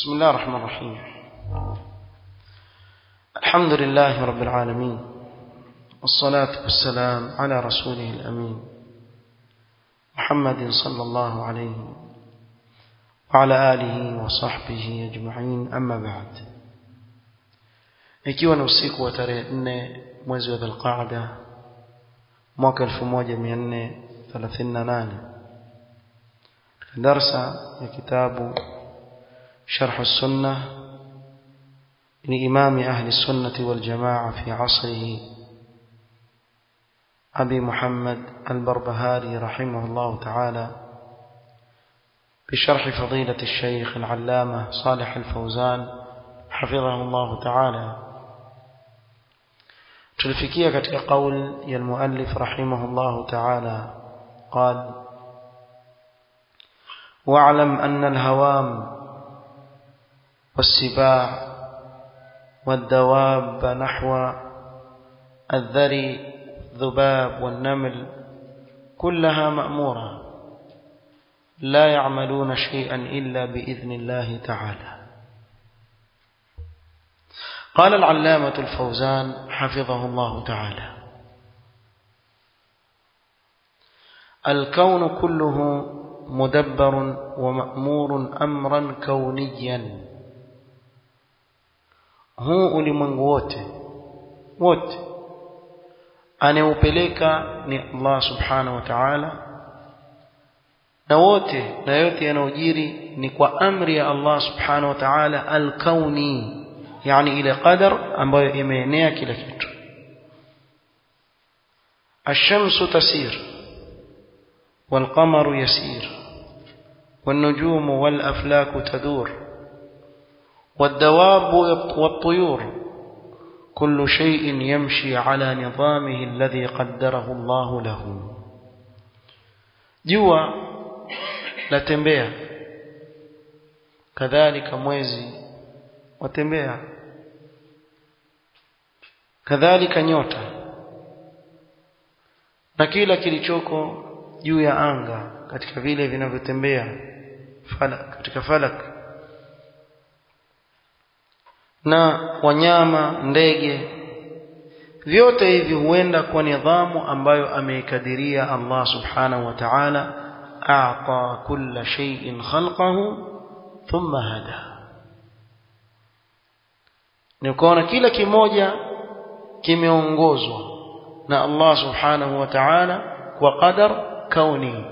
بسم الله الرحمن الرحيم الحمد لله رب العالمين والصلاة والسلام على رسوله الأمين محمد صلى الله عليه وعلى آله وصحبه أجمعين أما بعد ikiwa ni usiku wa tarehe nne mwezi wa dhulqaada mwaka 1438 darsa ya kitabu شرح السنة لإمام أهل السنة والجماعة في عصره أبي محمد البربهاري رحمه الله تعالى بشرح فضيلة الشيخ العلامة صالح الفوزان حفظه الله تعالى تلفكية كتك قول المؤلف رحمه الله تعالى قال واعلم أن الهوام والسباع والدواب نحو الذري الذباب والنمل كلها مأمورة لا يعملون شيئا إلا بإذن الله تعالى قال العلامة الفوزان حفظه الله تعالى الكون كله مدبر ومأمور أمرا كونيا huu ulimwengu wote wote anayeupeleka ni Allah subhanahu wa ta'ala na wote na yote yanayojiri ni kwa amri ya Allah subhanahu wa ta'ala al-kauni yani ile qadar ambayo imeenea kila kitu الشمس تسير والقمر يسير والنجوم والأفلاك تدور والدواب والطيور كل شيء يمشي على نظامه الذي قدره الله له جوا latembea kadhalika mwezi watembea kadhalika nyota na kila kilichoko juu ya anga katika vile vinavyotembea falak katika falak na wanyama ndege vyote hivi huenda kwa nidhamu ambayo ameikadiria Allah subhanahu wa ta'ala a'ta kulla shay'in khalqahu thumma hada ni kuona kila kimoja kimeongozwa na Allah subhanahu wa ta'ala kwa qadar kauni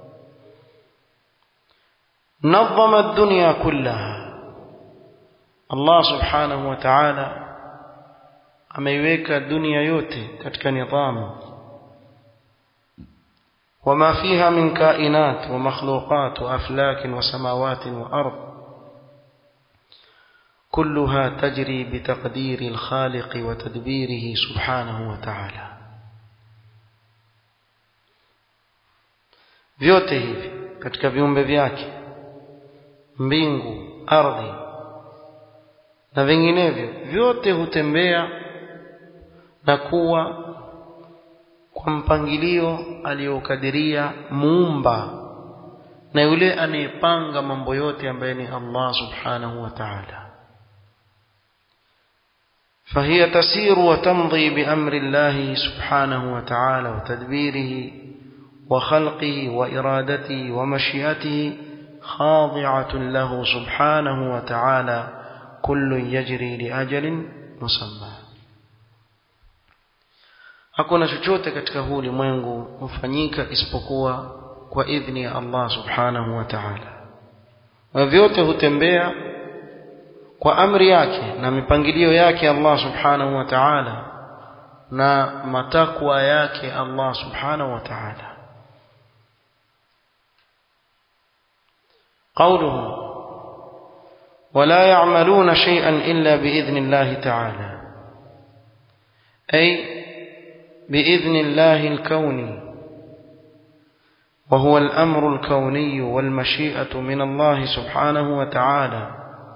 نظم الدنيا كلها Allah subhanahu wa ta'ala ameiweka dunia yote katika nidhamu وما فيها من كائنات ومخلوقات وأفلاك وسماوات وأرض كلها تجري بتقدير الخالق وتدبيره سبحانه وتعالى vyote hivi katika viumbe vyake mbingu ardhi na vinginevyo vyote hutembea na kuwa kwa mpangilio aliyokadiria muumba na yule anayepanga mambo yote ambaye ni Allah subhanahu wa ta'ala فهي تسير وتمضي بأمر الله سبحانه وتعالى وتدبيره وخلقه وإرادته ومشيئته خاضعة له سبحانه وتعالى كل يجري لأجل مسمى hakuna chochote katika huu ulimwengu hufanyika isipokuwa kwa idhni ya Allah subhanahu wa ta'ala na vyote hutembea kwa amri yake na mipangilio yake Allah subhanahu wa ta'ala na matakwa yake Allah subhanahu wa ta'ala قوله ولا يعملون شيئا إلا بإذن الله تعالى أي بإذن الله الكوني وهو الأمر الكوني والمشيئة من الله سبحانه وتعالى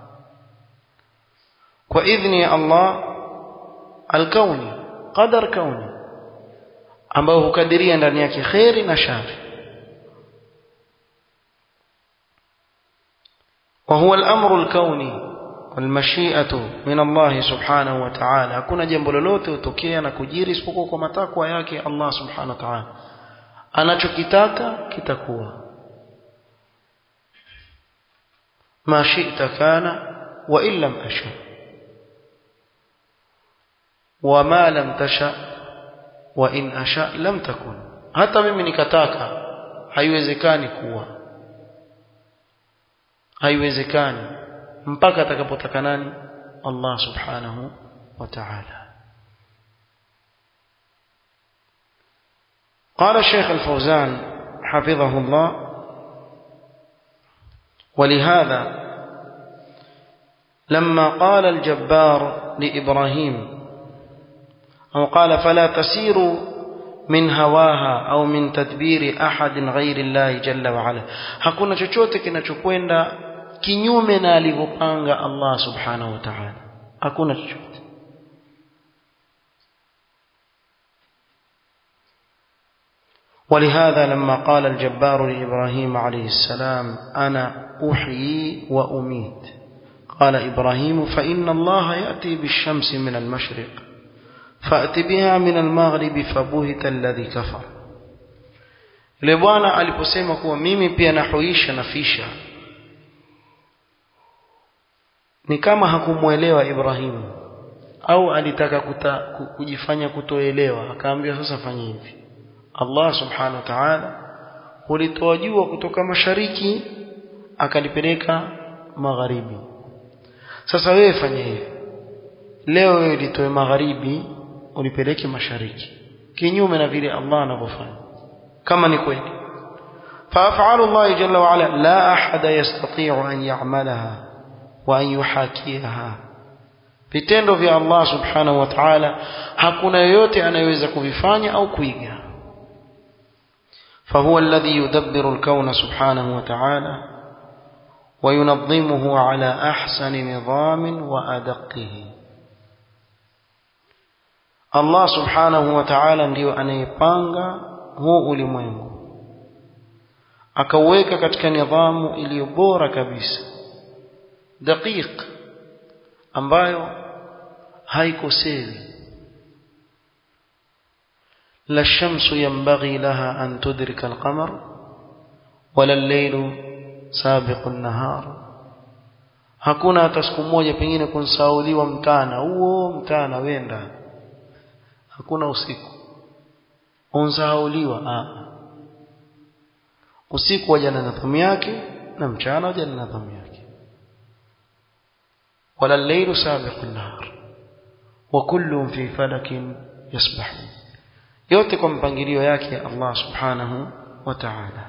وإذن الله الكوني قدر كوني ambao hukadiria ndani yake kheri na shari وهو الأمر الكوني والمشيئة من الله سبحانه وتعالى hakuna jambo lolote utokea na kujiri isipokuwa kwa matakwa yake Allah subhanahu wa ta'ala anachokitaka kitakuwa ma shi'ta kana wa in lam asha wa ma lam tasha wa in asha lam takun hata mimi nikataka haiwezekani kuwa haiwezekani mpaka atakapotaka nani Allah subhanahu wa ta'ala قال الشيخ الفوزان حفظه الله ولهذا لما قال الجبار لإبراهيم أو قال فلا تسيروا من هواها أو من تدبير أحد غير الله جل وعلا hakuna chochote kinachokwenda kinyume na alivyopanga Allah subhanahu wa ta'ala hakuna chochote ولهذا لما قال الجبار لإبراهيم عليه السلام أنا أحيي وأميت قال إبراهيم فإن الله يأتي بالشمس من المشرق فأت بها من المغرب فبهت الذي كفر yule bwana aliposema kuwa mimi pia nahuisha nafisha ni kama hakumwelewa Ibrahimu au alitaka kuta, kujifanya kutoelewa akaambia sasa fanya hivi Allah subhanahu wa ta'ala hulitoa jua kutoka mashariki akalipeleka magharibi sasa wewe fanya hivi leo wewe litoe magharibi ulipeleke mashariki kinyume na vile Allah anavyofanya kama ni kweli فافعال الله جل وعلا لا احد يستطيع ان يعملها وان يحاكيها vitendo vya Allah subhanahu wa ta'ala hakuna yoyote anayeweza kuvifanya au kuiga فهو الذي يدبر الكون سبحانه وتعالى وينظمه على احسن نظام وادقه Allah subhanahu wa ta'ala ndiyo anayepanga huu ulimwengu akauweka katika nidhamu iliyo bora kabisa daqiq ambayo haikosewi la shamsu yanbaghi laha an tudrika alqamar wala al-laylu sabiqu an-nahar hakuna hata siku moja pengine kunsauliwa mtana huo mtana wenda hakuna usiku unsahauliwa ah usiku waja na nidhamu yake na mchana waja na nidhamu yake wala al-laylu sabiqu an-nahar wa kullun fi falakin yasbahun yote kwa mpangilio yake Allah subhanahu wa ta'ala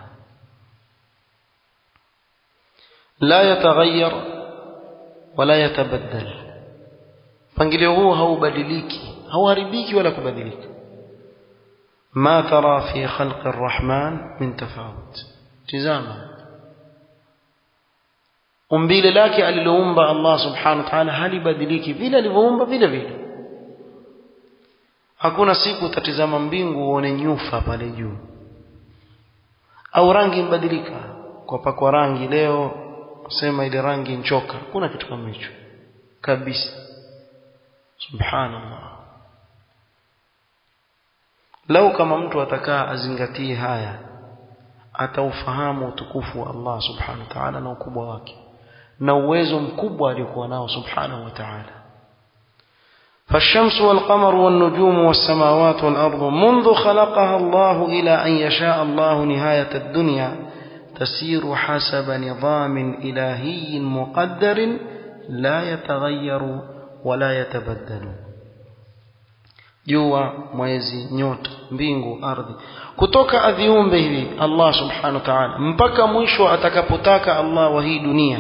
la yataghayyar wala yatabaddal mpangilio huu haubadiliki hauharibiki wala kubadilika ما ترى في خلق الرحمن من تفاوت تزاما umbile lake aliloumba Allah subhanahu wa ta'ala halibadiliki vile alivyoumba vile vile hakuna siku utatizama mbingu uone nyufa pale juu au rangi mbadilika kwa pakwa rangi leo sema ile rangi nchoka hakuna kitu kama hicho kabisa subhanallah lau kama mtu atakaa azingatie haya ataufahamu utukufu wa Allah subhanahu wa ta'ala na ukubwa wake na uwezo mkubwa aliokuwa nao subhanahu wa ta'ala فالشمس والقمر والنجوم والسماوات والأرض منذ خلقها الله إلى أن يشاء الله نهاية الدنيا تسير حسب نظام إلهي مقدر لا يتغير ولا يتبدل jua mwezi nyota mbingu ardhi kutoka aviumbe hivi Allah subhanahu wa ta'ala mpaka mwisho atakapotaka Allah wa hii dunia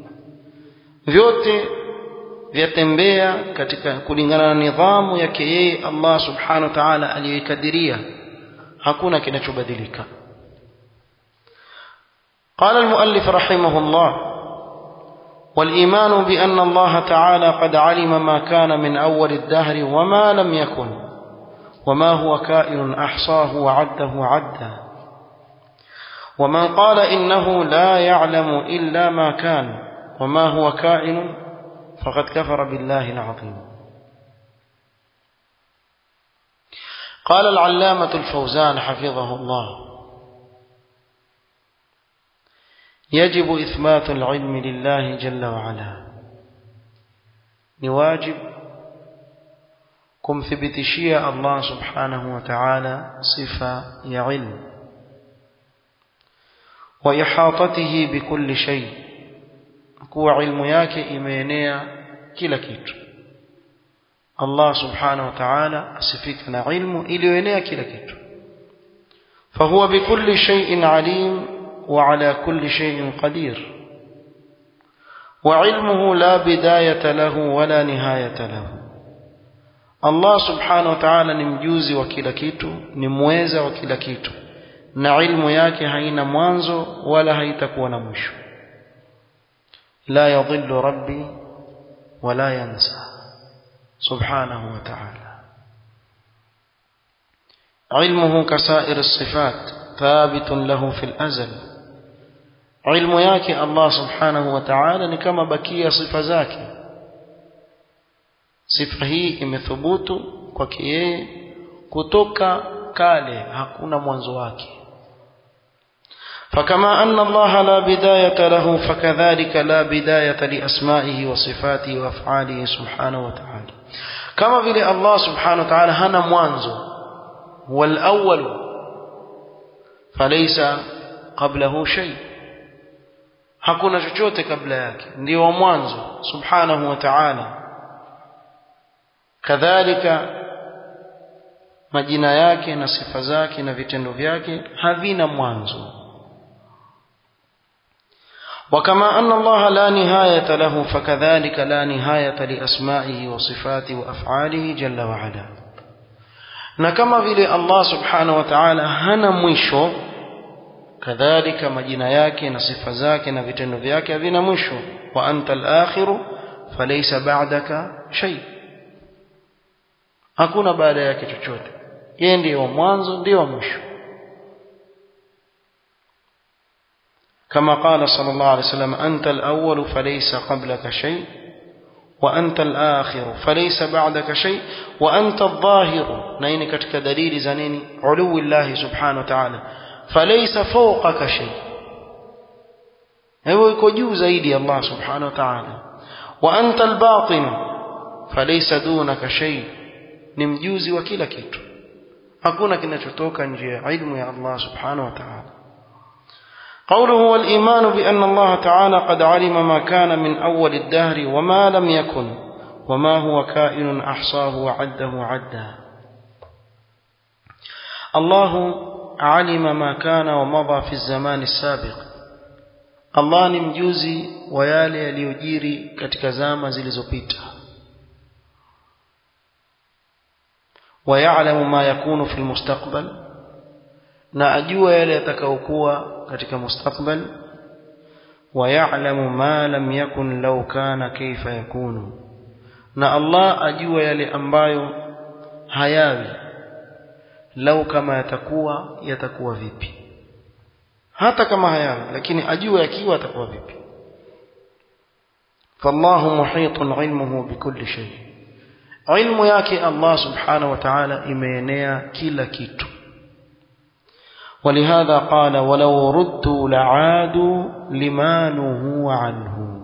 vyote vyatembea katika kulingana na nidhamu yake yeye Allah subhanahu wa ta'ala aliyoikadiria hakuna kinachobadilika قال المؤلف رحمه الله والإيمان بأن الله تعالى قد علم ما كان من أول الدهر وما لم يكن وما هو كائن أحصاه وعده عدا ومن قال إنه لا يعلم إلا ما كان وما هو كائن فقد كفر بالله العظيم قال العلامة الفوزان حفظه الله يجب إثبات العلم لله جل وعلا نواجب kumthibitishia Allah subhanahu wa ta'ala sifa ya ilmu wa ihatatihi bikulli shay kuwa ilmu yake imeenea kila kitu Allah subhanahu wa ta'ala asifika na ilmu iliyoenea kila kitu fahuwa bikulli shay'in alim wa ala kulli shay'in qadir وعلمه لا بداية له ولا نهاية له Allah subhanahu wa ta'ala ni mjuzi wa kila kitu ni mweza wa kila kitu na ilmu yake haina mwanzo wala haitakuwa na mwisho la yadhillu rabbi wala yansa subhanahu wa ta'ala علمه كسائر الصفات ثابت له في الأزل علم yake Allah subhanahu wa ta'ala ni kama bakia sifa zake sifa hii imethubutu kwake yeye kutoka kale hakuna mwanzo wake فكما أن الله لا بداية له فكذلك لا بداية لأسمائه وصفاته وأفعاله سبحانه وتعالى كما بلي الله سبحانه وتعالى هنا موانزو هو الأول فليس قبله شيء hakuna chochote kabla yake ndio wa mwanzo subhanahu wa ta'ala kadhalika majina yake na sifa zake na vitendo vyake havina mwanzo وكما أن الله لا نهاية له فكذلك لا نهاية لأسمائه وصفاته وأفعاله جل وعلا نكما vile Allah subhanahu wa ta'ala hana mwisho kadhalika majina yake na sifa zake na vitendo vyake havina mwisho wa anta al-akhiru falaysa ba'daka shay hakuna baada yake chochote yeye ndiye wa mwanzo ndiye wa mwisho كما قال صلى الله عليه وسلم أنت الأول فليس قبلك شيء وأنت الآخر فليس بعدك شيء وأنت الظاهر نين كتك دليل زنين علو الله سبحانه وتعالى فليس فوقك شيء هو يكو زيدي الله سبحانه وتعالى وأنت الباطن فليس دونك شيء نمجوزي وكلا كيتو hakuna kinachotoka nje ya ilmu ya Allah subhanahu wa ta'ala قوله والإيمان بأن الله تعالى قد علم ما كان من أول الدهر وما لم يكن وما هو كائن أحصاه وعده عدا الله علم ما كان ومضى في الزمان السابق الله ni mjuzi wa yale yaliyojiri katika zama zilizopita ويعلم ما يكون في المستقبل na ajua yale yatakayokuwa katika mustakbal ويعلم ما لم يكن لو كان كيف يكون na Allah ajua yale ambayo hayawi lau kama yatakuwa yatakuwa vipi hata kama hayawi lakini ajua yakiwa yatakuwa vipi فالله محيط علمه بكل شيء علم yake Allah subhanahu wa ta'ala imeenea kila kitu ولهذا قال ولو ردوا لعادوا لما نهوا عنه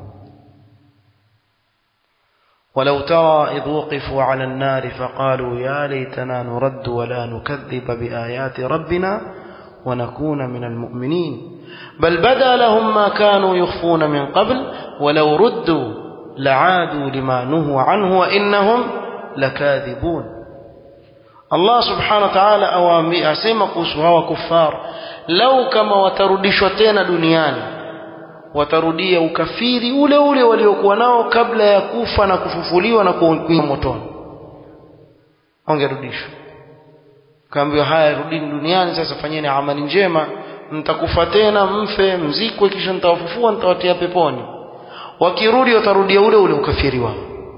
ولو ترى إذ وقفوا على النار فقالوا يا ليتنا نرد ولا نكذب بآيات ربنا ونكون من المؤمنين بل بدا لهم ما كانوا يخفون من قبل ولو ردوا لعادوا لما نهوا عنه وإنهم لكاذبون Allah subhanahu wa ta'ala awaambia asema kuhusu hawa kufar lau kama watarudishwa tena duniani watarudia ukafiri ule ule waliokuwa nao kabla ya kufa na kufufuliwa na kuingia motoni wangerudishwa kaambiwa haya rudini duniani sasa fanyeni amali njema mtakufa tena mfe mzikwe kisha nitawafufua nitawatia peponi wakirudi watarudia ule ule ukafiri wao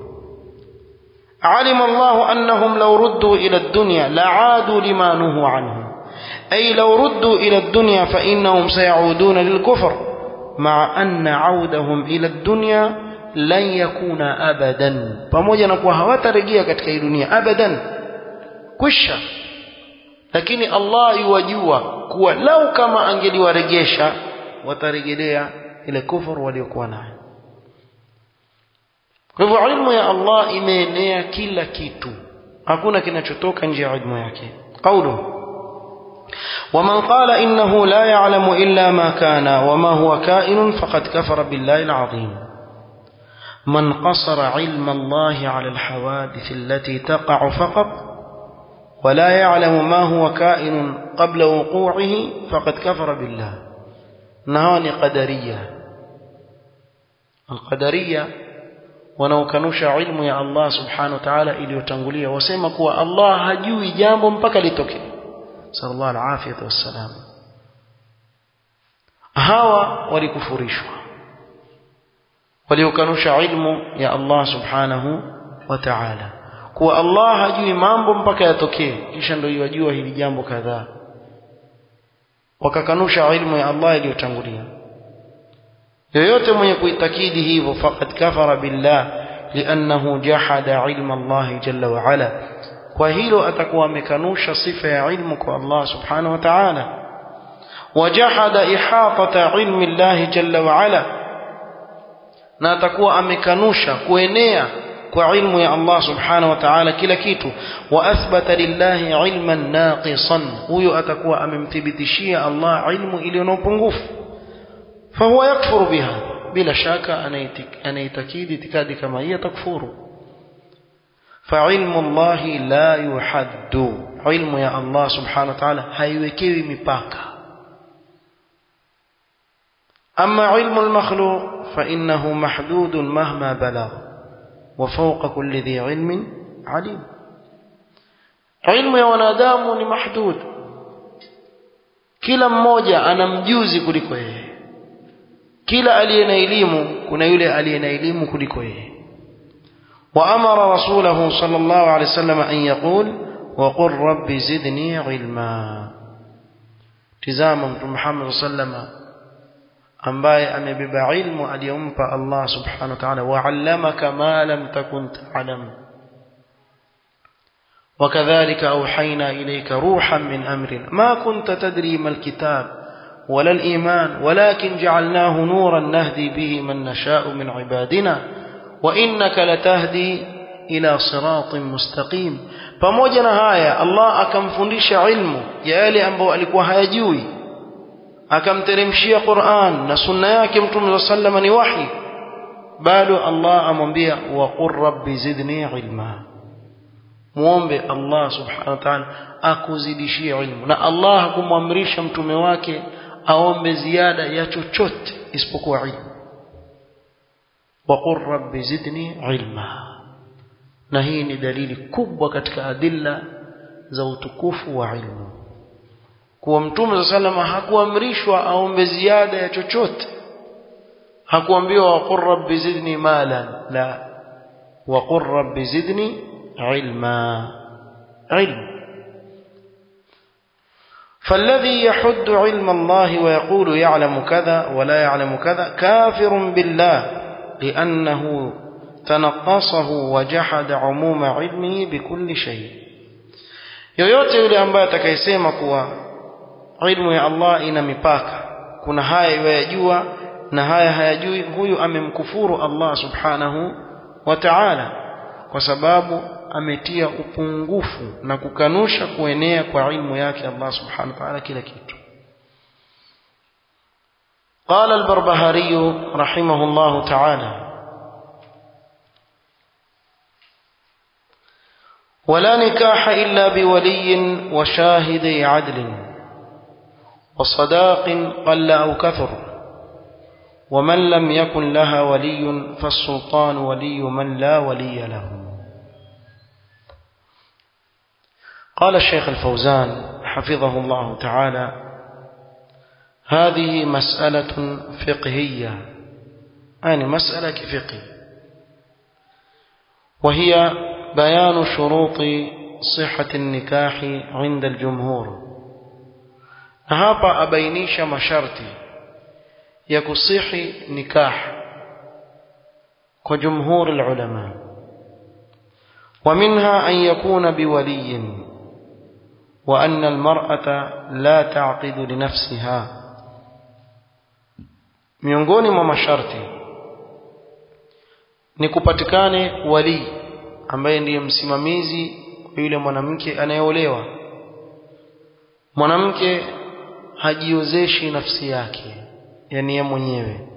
علم الله أنهم لو ردوا إلى الدنيا لعادوا لما نهوا عنه أي لو ردوا إلى الدنيا فإنهم سيعودون للكفر مع أن عودهم إلى الدنيا لن يكون أبدا pamoja na kuwa hawatarejea katika hii dunia abadan kwisha lakini Allah yuwajua kuwa lau kama angeliwaregesha watarejelea ile kufuru waliokuwa nayo kwa hivyo ilmu ya Allah imeenea kila kitu hakuna kinachotoka nje ya ilmu yake قوله ومن قال إنه لا يعلم إلا ما كان وما هو كائن فقد كفر بالله العظيم من قصر علم الله على الحوادث التي تقع فقط ولا يعلم ما هو كائن قبل وقوعه فقد كفر بالله نهاني قدرية القدرية wanaokanusha ilmu ya Allah subhanahu wa ta'ala iliyotangulia wasema kuwa Allah hajui jambo mpaka litokee sallallahu alafiyatu wassalam hawa walikufurishwa waliokanusha ilmu ya Allah subhanahu wa ta'ala kuwa Allah hajui mambo mpaka yatokee kisha ndio yajua hili jambo kadhaa wakakanusha ilmu ya Allah iliyotangulia yoyote mwenye kuitakidi hivyo faqad kafara billah liannahu jahada ilma Allah jalla wa ala kwa hilo atakuwa amekanusha sifa ya ilmu kwa Allah subhanahu wa ta'ala wajahada ihatata ilmi Allah jalla wa ala na atakuwa amekanusha kuenea kwa ilmu ya Allah subhanahu wa ta'ala kila kitu wa athbata lillahi ilman naqisan huyo atakuwa amemthibitishia Allah ilmu iliyo na upungufu فهو يكفر بها بلا شك أن يتكيد اعتقاد كما هي تكفر فعلم الله لا يحد علم يا الله سبحانه وتعالى haiwekewi mipaka أما علم المخلوق فإنه محدود مهما بلغ وفوق كل ذي علم عليم علم ya wanadamu ni mahdud kila mmoja ana mjuzi kuliko yeye kila aliye na elimu kuna yule aliye na elimu kuliko yeye وأمر رسوله صلى الله عليه وسلم أن يقول وقل رب زدني علما تزام محمد صلى الله عليه وسلم ambaye amebeba ilmu aliyompa Allah subhanahu wa ta'ala wa'allamaka ma lam takun ta'lam وكذلك أوحينا إليك روحا من أمرنا ما كنت تدري ما الكتاب ولا الإيمان ولكن جعلناه نورا نهدي به من نشاء من عبادنا وإنك لتهدي إلى صراط مستقيم pamoja na haya Allah akamfundisha ilmu ya yale ambayo alikuwa hayajui akamteremshia Qur'an na sunna yake Mtume sallallahu ni wahi bado Allah amwambia wa qur rabbi zidni ilma muombe Allah subhanahu wa ta'ala akuzidishie ilmu na Allah hakumwamrisha mtume wake aombe ziada ya chochote isipokuwa ilmu waqur rabbi zidni ilma na hii ni dalili kubwa katika adilla za utukufu wa ilmu kuwa mtume salama hakuamrishwa aombe ziada ya chochote hakuambiwa waqur rabbi zidni malan la waqur rabbi zidni ilma ilmu فالذي يحد علم الله ويقول يعلم كذا ولا يعلم كذا كافر بالله لأنه تنقصه وجحد عموم علمه بكل شيء yoyote yule ambaye atakayesema kuwa ilmu ya Allah ina mipaka kuna haya yajua na haya hayajui huyu amemkufuru Allah subhanahu wa ta'ala kwa sababu ametia upungufu na kukanusha kuenea kwa ilmu yake Allah subhanahu wa ta'ala kila kitu قال البربهاري رحمه الله تعالى ولا نكاح إلا بولي وشاهدي عدل وصداق قل أو كثر ومن لم يكن لها ولي فالسلطان ولي من لا ولي له قال الشيخ الفوزان حفظه الله تعالى هذه مسألة فقهية يعني مسألة كفقه وهي بيان شروط صحة النكاح عند الجمهور hapa abainisha masharti ya kusihi nikah kwa jumhur ulama ومنها أن يكون بولي وأن المرأة لا تعقد لنفسها miongoni mwa masharti ni kupatikane wali ambaye ndiye msimamizi wa yule mwanamke anayeolewa mwanamke hajiozeshi nafsi yake yani yeye mwenyewe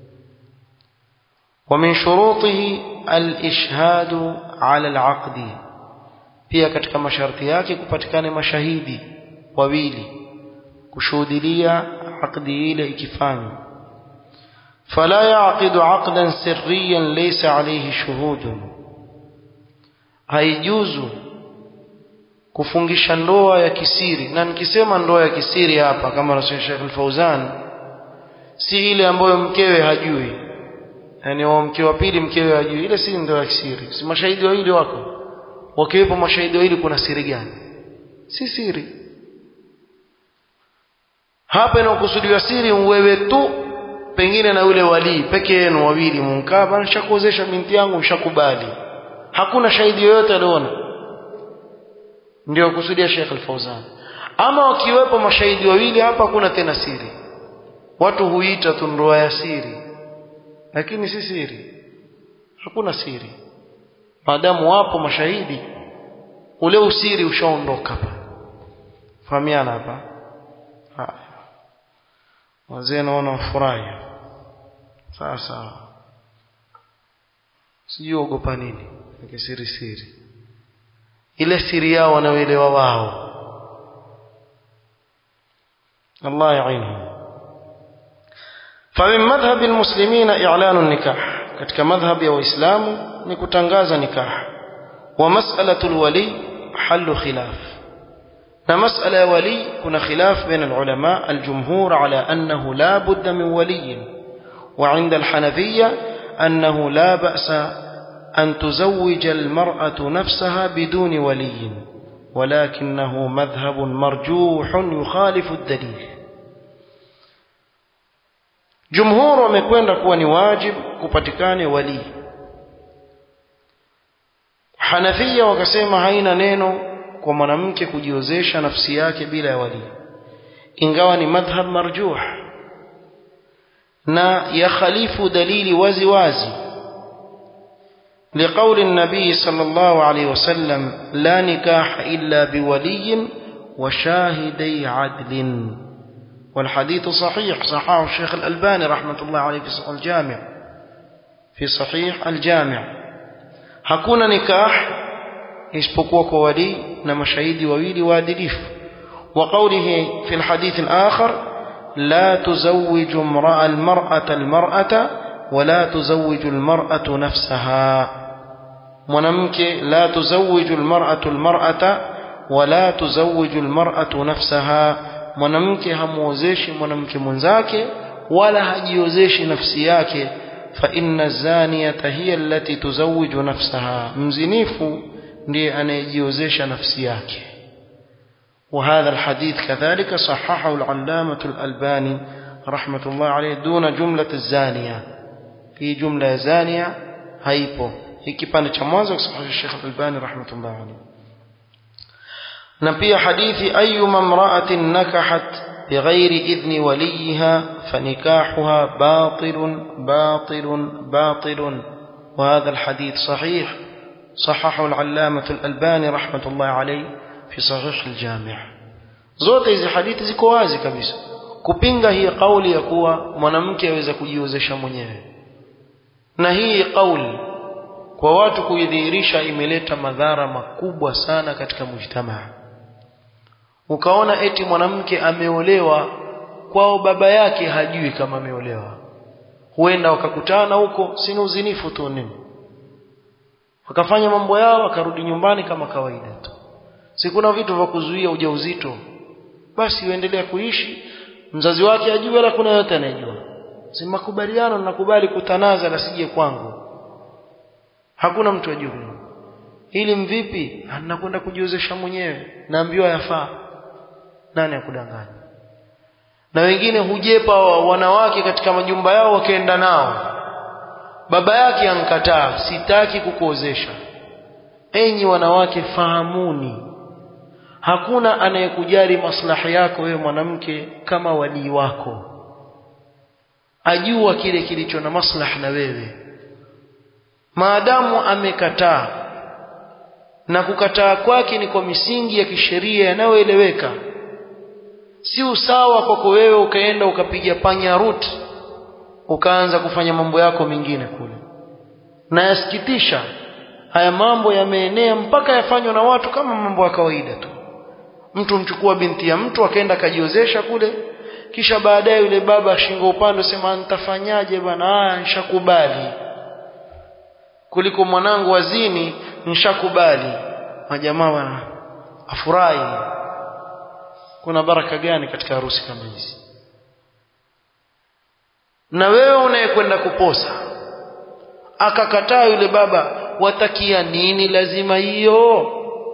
ومن شروطه الإشهاد على العقد pia katika masharti yake kupatikane mashahidi wawili kushuhudilia akdi ile ikifanywa fala yaqidu aqdan sirriyan laysa alayhi shuhudun haijuzu kufungisha ndoa ya kisiri na nikisema ndoa ya kisiri hapa kama anasema Sheikh Al-Fauzan si ile ambayo mkewe hajui yani wa mke wa pili mkewe hajui ile si ndoa ya kisiri si mashahidi wawili wako wakiwepo mashahidi wawili kuna siri gani si siri hapa inakusudiwa siri wewe tu pengine na yule walii peke yenu wawili mumkaa bana nishakuozesha binti yangu mshakubali hakuna shahidi yoyote aliona ndio kusudia Sheikh Al-Fauzan ama wakiwepo mashahidi wawili hapa kuna tena siri watu huita tu ndoa ya siri lakini si siri hakuna siri maadamu wapo mashahidi ule usiri ushaondoka hapa fahamiana hapa haya wazee naona wafurahi sawa sawa sijui ogopa nini siri siri ile siri yao wanaoelewa wao Allah yainhum فمن مذهب المسلمين إعلان النكاح katika madhhab ya waislamu ni kutangaza nikah wa mas'alatu alwali halu khilaf na mas'ala ya wali kuna khilaf baina alulama aljumhur ala annahu la budda min wali wa 'inda alhanafiyya annahu la ba'sa أن تزوج المرأة نفسها بدون ولي ولكنه مذهب مرجوح يخالف الدليل جمهور wamekwenda kuwa ni wajib kupatikane wali Hanafia wakasema haina neno kwa mwanamke kujiozesha nafsi yake bila ya wali ingawa ni madhhab marjuh na yakhalifu dalili wazi wazi لقول النبي صلى الله عليه وسلم لا نكاح إلا بولي وشاهدي عدل والحديث صحيح صححه الشيخ الألباني رحمة الله عليه في صحيح الجامع في صحيح الجامع hakuna nikah isipokuwa kwa wali na mashahidi wawili waadilifu وقوله في الحديث الآخر لا تزوج امرأة المرأة المرأة ولا تزوج المرأة نفسها mwanamke la tuzawiju almar'atu almar'ata wala tuzawiju almar'atu nafsaha mwanamke hamuozeshi mwanamke mwenzake wala hajiozeshi nafsi yake fa inna zaniyata hiya allati tuzawiju nafsaha mzinifu ndiye anayejiozesha nafsi yake وهذا الحديث كذلك صححه العلامة الألباني رحمة الله عليه دون جملة الزانية في جملة زانية هيبو hii kipande cha mwanzo kusahihisha Sheikh Al-Albani rahmatullah alayhi na pia hadithi ayyuma imra'atin nakahat bighairi idhni waliha fanikahuha batilun batilun batilun وهذا الحديث صحيح صححه العلامة الألباني رحمة الله عليه في صحيح الجامع zote hizi hadithi ziko wazi kabisa kupinga hii kauli ya kuwa mwanamke aweza kujiozesha mwenyewe na hii kauli kwa watu kuidhihirisha imeleta madhara makubwa sana katika mujtamaa ukaona eti mwanamke ameolewa kwao baba yake hajui kama ameolewa huenda wakakutana huko sina uzinifu tu nini wakafanya mambo yao wakarudi nyumbani kama kawaida tu si kuna vitu vya kuzuia ujauzito basi uendelea kuishi mzazi wake ajue wala kuna yote anayejua si makubaliano nakubali kutanaza la sije kwangu hakuna mtu ajue ili mvipi anakwenda kujiozesha mwenyewe naambiwa yafaa nani akudanganya na wengine hujepa wanawake katika majumba yao wakaenda nao baba yake ankataa sitaki kukuozesha enyi wanawake fahamuni hakuna anayekujali maslahi yako wewe mwanamke kama walii wako ajua kile kilicho na maslahi na wewe maadamu amekataa na kukataa kwake ni kwa misingi ya kisheria yanayoeleweka si usawa kwako wewe ukaenda ukapiga panya root ukaanza kufanya mambo yako mengine kule na yasikitisha haya mambo yameenea mpaka yafanywa na watu kama mambo ya kawaida tu mtu mchukua binti ya mtu akaenda akajiozesha kule kisha baadaye yule baba shingo upande sema nitafanyaje bwana haya nishakubali kuliko mwanangu wazini nishakubali majamaa wana afurahi kuna baraka gani katika harusi kama hizi na wewe unayekwenda kuposa akakataa yule baba watakia nini lazima hiyo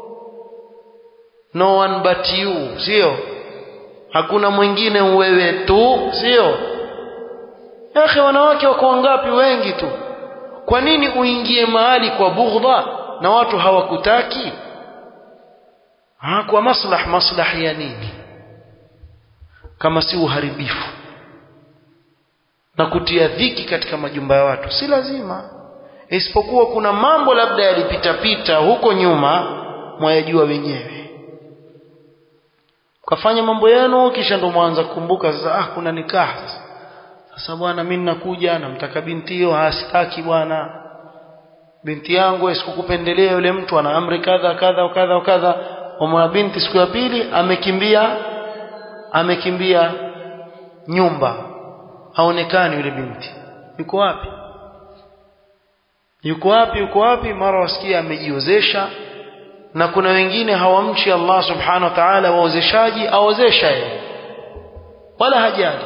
no one but you sio hakuna mwingine wewe tu sio yake wanawake wako wangapi wengi tu kwa nini uingie mahali kwa bughdha na watu hawakutaki ha, kwa maslah maslahi ya nini kama si uharibifu na kutia dhiki katika majumba ya watu si lazima isipokuwa kuna mambo labda yalipitapita huko nyuma mwayajua wenyewe kafanya mambo yenu kisha ndo mwanza kukumbuka sasa ah kuna nikaha sasa bwana mimi ninakuja namtaka binti hiyo hasitaki bwana binti yangu sikukupendelea yule mtu ana amri kadha kadha kadha kadha mwana binti siku ya pili amekimbia amekimbia nyumba haonekani yule binti yuko wapi yuko wapi yuko wapi mara wasikia amejiozesha na kuna wengine hawamchi Allah subhanahu wa ta'ala waozeshaji aozesha yeye wala hajali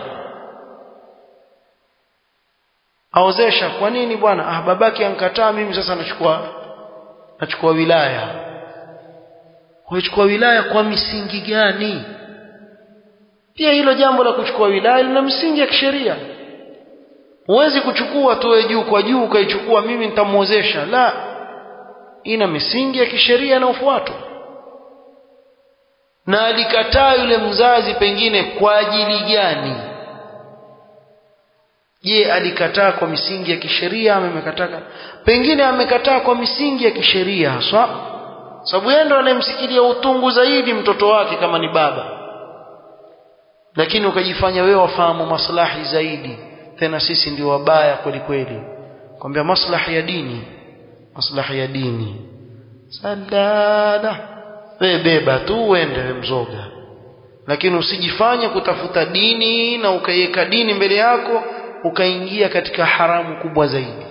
aozesha kwa nini bwana ah babake ankataa mimi sasa nachukua nachukua wilaya kuchukua wilaya kwa misingi gani pia hilo jambo la kuchukua wilaya lina msingi ya kisheria huwezi kuchukua tu juu kwa juu ukaichukua mimi nitamuozesha la ina misingi ya kisheria inayofuatwa na alikataa yule mzazi pengine kwa ajili gani je alikataa kwa misingi ya kisheria ama amekataa pengine amekataa kwa misingi ya kisheria haswa sababu yeye ndo anayemsikilia utungu zaidi mtoto wake kama ni baba lakini ukajifanya wewe wafahamu maslahi zaidi tena sisi ndio wabaya kweli kweli kwambia maslahi ya dini maslahi ya dini sadada wewe beba tu uende we mzoga lakini usijifanye kutafuta dini na ukaiweka dini mbele yako ukaingia katika haramu kubwa zaidi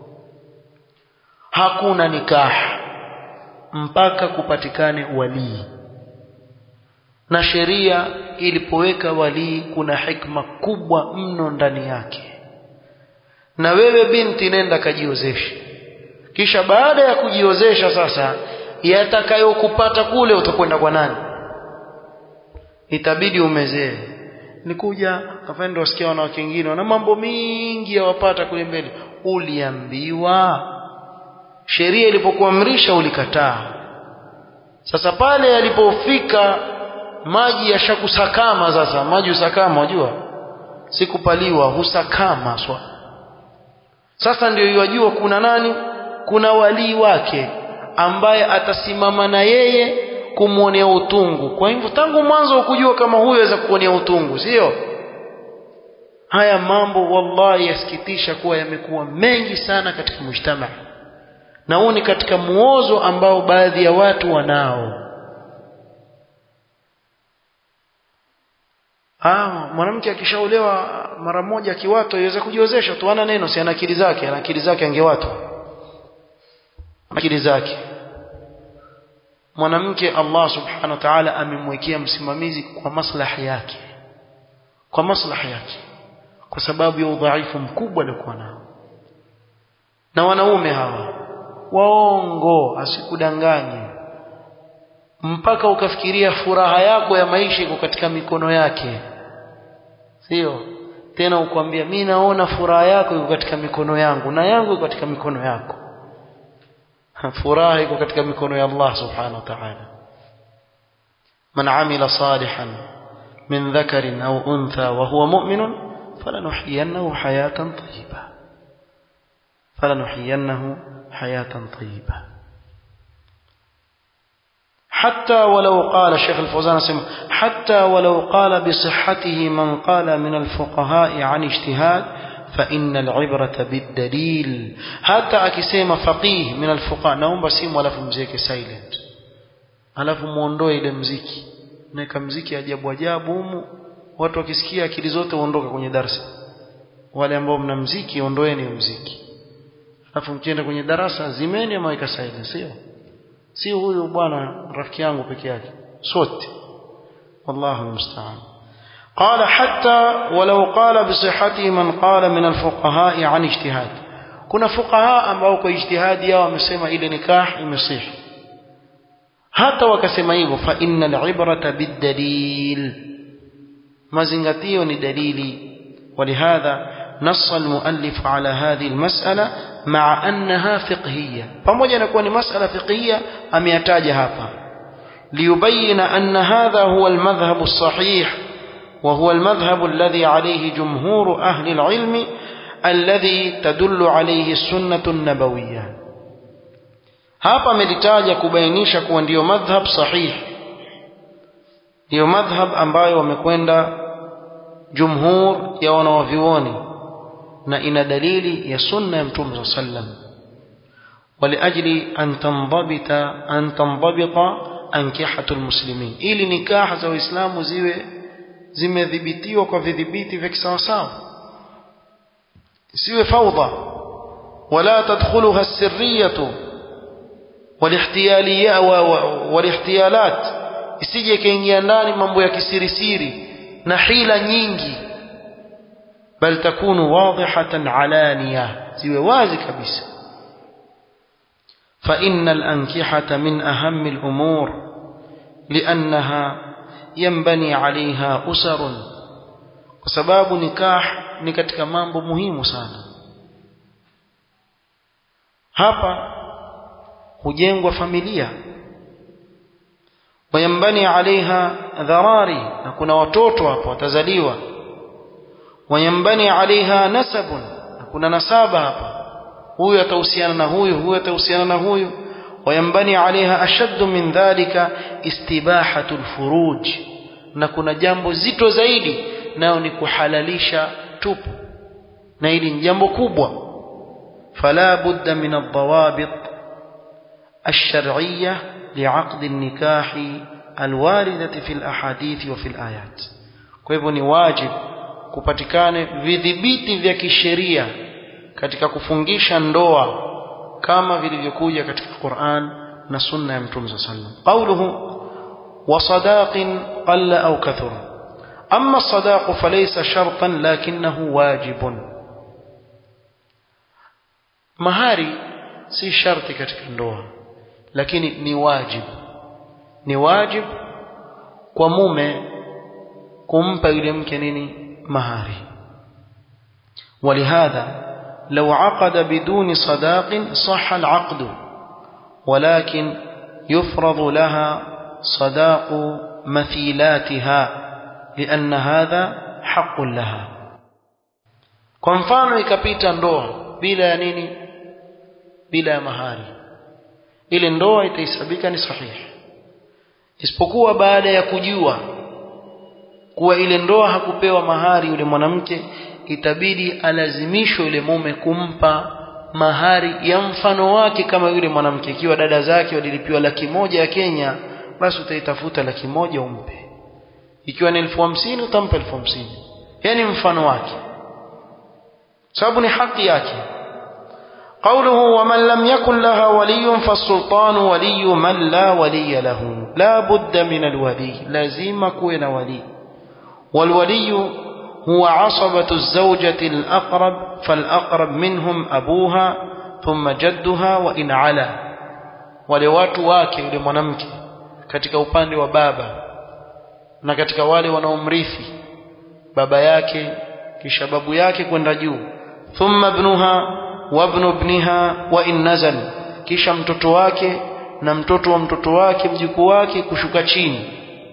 hakuna nikaha mpaka kupatikane walii na sheria ilipoweka walii kuna hikma kubwa mno ndani yake na wewe binti nenda kajiozeshe kisha baada ya kujiozesha sasa yatakayokupata kule utakwenda kwa nani itabidi umezee nikuja kafendo wasikia wanawake wengine wana mambo mingi yawapata kule mbele uliambiwa sheria ilipokuamrisha ulikataa sasa pale yalipofika maji yashakusakama sasa maji husakama wajua sikupaliwa husakama swa sasa ndio yajua kuna nani kuna walii wake ambaye atasimama na yeye kumwonea utungu kwa hivyo tangu mwanzo ukujua kama huyo aweza kuonea utungu sio haya mambo wallahi yasikitisha kuwa yamekuwa mengi sana katika mujtamaa na huu ni katika muozo ambao baadhi ya watu wanao ah mwanamke akishaolewa mara moja akiwato iweza kujiozesha tu ana neno si ana akili zake ana akili zake angewatwa akili zake mwanamke Allah subhanahu wa ta'ala amemwekea msimamizi kwa maslahi yake kwa maslahi yake kwa sababu ya udhaifu mkubwa aliokuwa nao na wanaume hawa waongo asikudanganye mpaka ukafikiria furaha yako ya maisha iko katika mikono yake sio tena ukwambia mi naona furaha yako iko katika mikono yangu na yangu iko katika mikono yako furaha iko katika mikono ya Allah subhanahu wa ta'ala man amila salihan min dhakarin au untha wa huwa mu'minun falanuhyiyannahu hayatan tayyiba falanuhyiyannahu hayatan tayyiba حتى ولو قال الشيخ الفوزان سمع حتى ولو قال بصحته من قال من الفقهاء عن اجتهاد فإن العبرة بالدليل حتى أكسيما فقيه من الفقهاء نوم بسيم ولا فمزيك سايلنت alafu muondoe ile mziki naweka mziki ajabu ajabu humu watu wakisikia akili zote uondoke kwenye darasa wale ambao mna mziki ondoeni mziki alafu mkienda kwenye darasa zimeni ama weka silence sio si huyu bwana rafiki yangu peke yake sote wallahu musta'an قال حتى ولو قال بصحته من قال من الفقهاء عن اجتهاد kuna fuqaha ambao kwa ijtihadi yao wamesema ile nikah imesihi hata wakasema hivyo fa innal ibrata bidalil mazingatio ni dalili ولهذا نص المؤلف على هذه المسألة مع أنها فقهية pamoja na kuwa ni masala fiqhiyya ameyataja hapa ليبين أن هذا هو المذهب الصحيح وهو المذهب الذي عليه جمهور أهل العلم الذي تدل عليه السنة النبوية hapa amelitaja kubainisha kuwa ndiyo madhhab sahihi ndiyo madhhab ambayo wamekwenda jumhur ya wanawavyuoni na ina dalili ya sunna ya mtume saa sallam waliajli an tandabita an tandabita ankihatu lmuslimin ili nikaha za waislamu ziwe zimedhibitiwa kwa vidhibiti vya kisawasawa isiwe faudha wala tadkhuluha sirriyatu walihtiyalat isije ikaingia ndani mambo ya kisirisiri na hila nyingi bal takunu wadihatan alaniya ziwe wazi kabisa فإن الأنكحة من أهم الأمور لأنها ينبني عليها أسر وسباب نكاح نكتك مambo muhimu sana hapa hujengwa familia wayambani alaiha dharari na kuna watoto hapo watazaliwa wayambani alaiha nasabun na kuna nasaba hapa huyu atahusiana na huyu huyu atahusiana na huyu wayambani alaiha ashaddu min dhalika istibahatu lfuruj na kuna jambo zito zaidi nayo ni kuhalalisha tupu na hili ni jambo kubwa fala budda min aldawabit الشرعية لعقد النكاح الواردة في الأحاديث وفي الآيات kwa hivyo ni wajib kupatikane vidhibiti vya kisheria katika kufungisha ndoa kama vilivyokuja katika Qur'an na sunna ya Mtume صلى الله عليه وسلم قوله وصداق قل أو كثر أما الصداق فليس شرطا لكنه واجب mahari si sharti katika ndoa lakini ni wajibu ni wajibu kwa mume kumpa yule mke nini mahari ولهذا لو عقد بدون صداق صح العقد ولكن يفرض لها صداق مثيلاتها لأن هذا حق لها kwa mfano ikapita ndoa bila ya nini bila ya mahari ile ndoa itahesabika ni sahihi isipokuwa baada ya kujua kuwa ile ndoa hakupewa mahari yule mwanamke itabidi alazimishwe yule mume kumpa mahari ya mfano wake kama yule mwanamke ikiwa dada zake walilipiwa laki moja ya Kenya basi utaitafuta laki moja umpe ikiwa ni elfu hamsini utampa elfu hamsini yani mfano wake sababu ni haki yake قوله ومن لم يكن لها ولي فالسلطان ولي من لا ولي له لا بد من الولي لازم كون ولي والولي هو عصبة الزوجة الأقرب فالأقرب منهم أبوها ثم جدها وإن علا wale watu wake yule mwanamke katika upande wa baba na katika wale wanaomrithi baba yake kisha babu yake kwenda juu thumma ibnuha wa ibnu ibniha wa in nazal kisha mtoto wake na mtoto wa mtoto wake mjukuu wake kushuka chini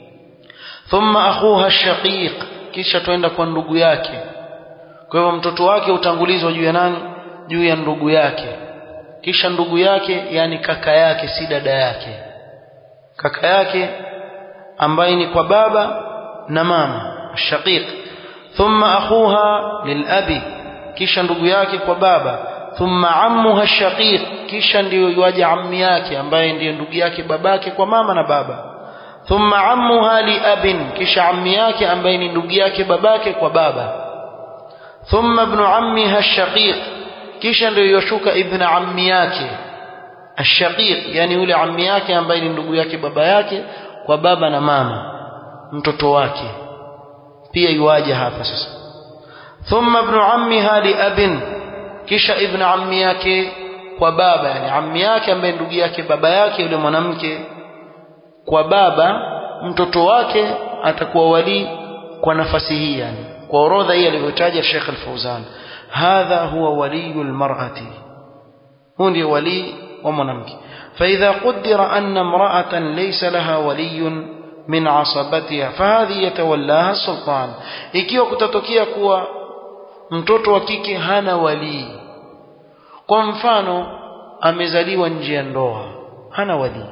thumma akhuha shaqiq kisha twenda kwa ndugu yake kwa hivyo mtoto wake utangulizwa juu ya nani juu ya ndugu yake kisha ndugu yake yani kaka yake si dada yake kaka yake ambaye ni kwa baba na mama shaqiq thumma akhuha lilabi kisha ndugu yake kwa baba thumma ammuha shaqiq kisha ndiyo yuaje ammi yake ambaye ndiye ndugu yake babake kwa mama na baba thumma ammuha liabin kisha ammi yake ambaye ni ndugu yake babake kwa baba thumma ibnu ammiha shaqiq kisha ndio yoshuka ibn ammi yake ashaqiq yani yule ammi yake ambaye ni ndugu yake baba yake kwa baba na mama mtoto wake pia yuaje hapa sasa thumma ibn ammiha li abin kisha ibn ammi yake kwa baba yani ammi yake ambaye ndugu yake baba yake yule mwanamke kwa baba mtoto wake atakuwa wali kwa nafasi hii yani kwa orodha hii alivyotaja Sheikh Al-Fauzan hadha huwa waliyul mar'ati huwa ndiye wali wa mwanamke فإذا قدر أن امرأة ليس لها ولي من عصبتها فهذه يتولاها السلطان ikiwa kutatokea kuwa mtoto wa kike hana walii kwa mfano amezaliwa nje ya ndoa hana walii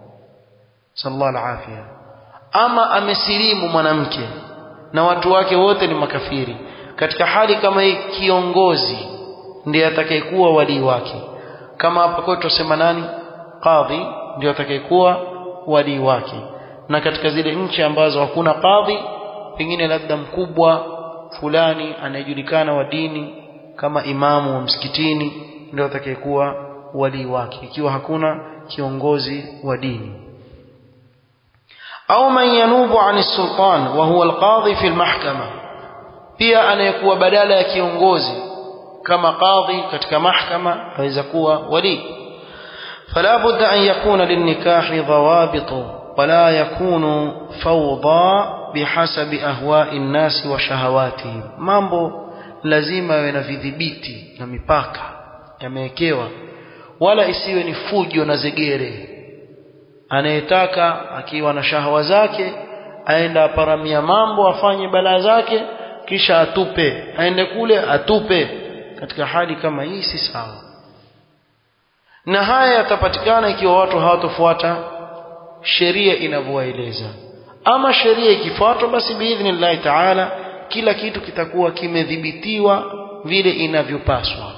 sallallahu alafia ama amesilimu mwanamke na watu wake wote ni makafiri katika hali kama hii kiongozi ndiye atakayekuwa walii wake kama hapa kwetu tusema nani qadhi ndio atakayekuwa walii wake na katika zile nchi ambazo hakuna qadhi pengine labda mkubwa fulani anayejulikana wa dini kama imamu wa msikitini ndio atakayekuwa walii wake ikiwa hakuna kiongozi wa dini au man yanubu ani sultan wa huwa alqadhi fi almahkama pia anayekuwa badala ya kiongozi kama qadhi katika mahkama aweza kuwa wali فلا بد أن يكون للنكاح ضوابط ولا يكون فوضى بحسب أهواء الناس وشهواتهم mambo lazima yawe na vidhibiti na mipaka yamewekewa wala isiwe ni fujo na zegere anayetaka akiwa na shahawa zake aenda aparamia mambo afanye balaa zake kisha atupe aende kule atupe katika hali kama hii si sawa na haya yatapatikana ikiwa watu hawatofuata sheria inavyowaeleza ama sheria ikifuatwa basi biidhnillahi taala kila kitu kitakuwa kimedhibitiwa vile inavyopaswa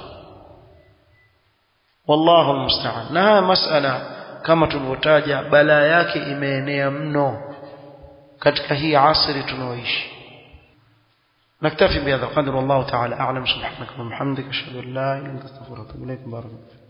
wallahu almusta'an na haya masala kama tulivyotaja balaa yake imeenea mno katika hii asri tunaoishi نكتفي بهذا القدر والله تعالى أعلم سبحانك وبحمدك أشهد أن لا إله إلا أنت أستغفرك وأتوب إليك بارك الله